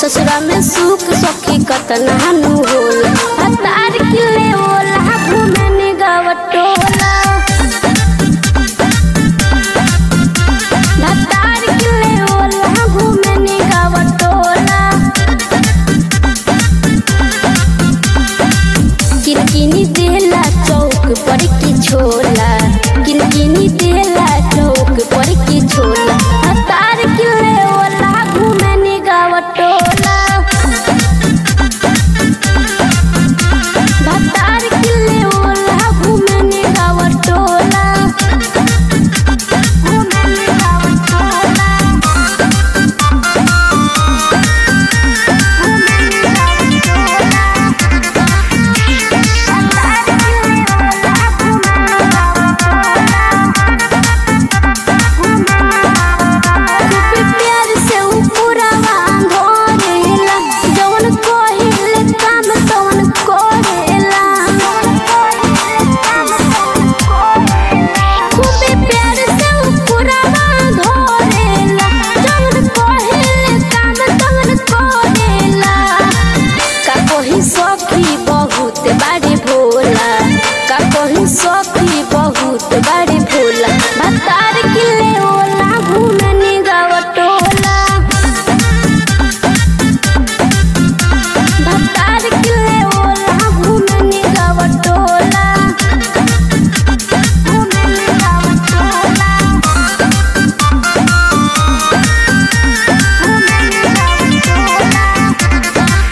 ससुरा में सुख सखी कतना नु होला हतार किले ओला घूमे ने गावटोला हतार किले ओला घूमे ने गावटोला किनकिनी देला चौक पर की छोला किनकिनी देला चौक पर की छोला हतार किले ओला घूमे ने गावटोला हतार किले ओला घूमे ने गावटोला घूमे ने गावटोला खूब प्यार से उ पुरावा धरेला जवन कहिले काम तवन करेला खूब प्यार से उ पुरावा धरेला जवन कहिले काम तवन करेला का कही सखी बहुत बाड़ी भोला का कही सखी बहुत बाड़ी भोला भतार किले ओला घूमे नि गावटोला भतार किले ओला घूमे नि गावटोला घूमे नि गावटोला घूमे नि गावटोला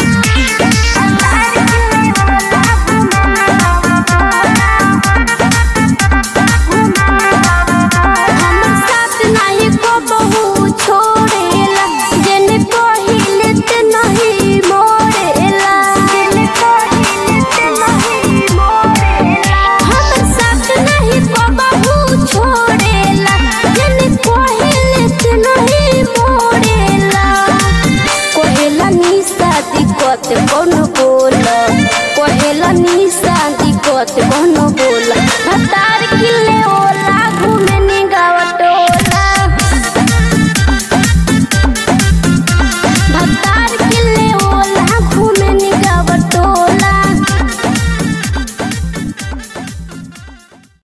हमर साथ नाही को बहु छोड़ेला जेने कहिले ते नहीं मोड़ेला जेने कहिले ते नहीं मोड़ेला हमर साथ नहीं को बहु छोड़ेला जेने कहिले ते नहीं मोड़ेला कहेला निशा दिक्कत कौन बोल कहेला निशा दिक्कत कौन